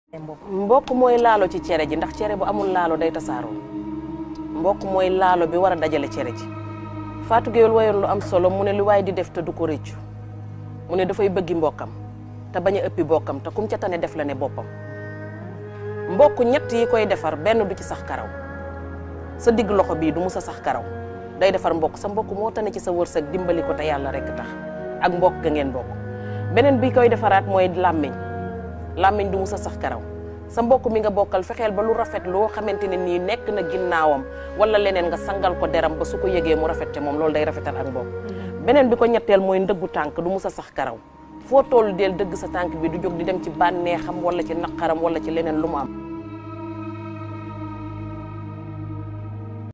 mbokk mooy laalo ci cere ji ndax cere bu amul laalo day tasaaroo mbokk mooy laalo bi war a dajale cere ji Fatou Gueye wayoon lu am solo mu ne lu waay di def te du ko rëccu mu ne dafay bëggi mbokkam te bañ a ëppi bokkam te kum ca tane def la ne boppam mbokk ñett yi koy defar benn du ci sax karaw sa digg loxo bii du musa sax karaw day defar mbokk sa mbokk moo tane ci sa wërsëg dimbali ko te yàlla rek tax ak mbokk ga ngeen bokk beneen bi koy defaraat mooy làmmiñ làmmiñ du musa sax karaw sa mbokk mi nga bokkal fexeel ba lu rafet loo xamante ne nii nekk na ginnaawam wala leneen nga sangal ko deram ba su ko yëgee mu rafet te moom loolu day rafetal ak mbokk beneen bi ko ñetteel mooy ndëggu tànk du musa sax karaw foo toll del dëgg sa tànk bi du jóg di dem ci bànneexam wala ci naqaram wala ci leneen lu mu am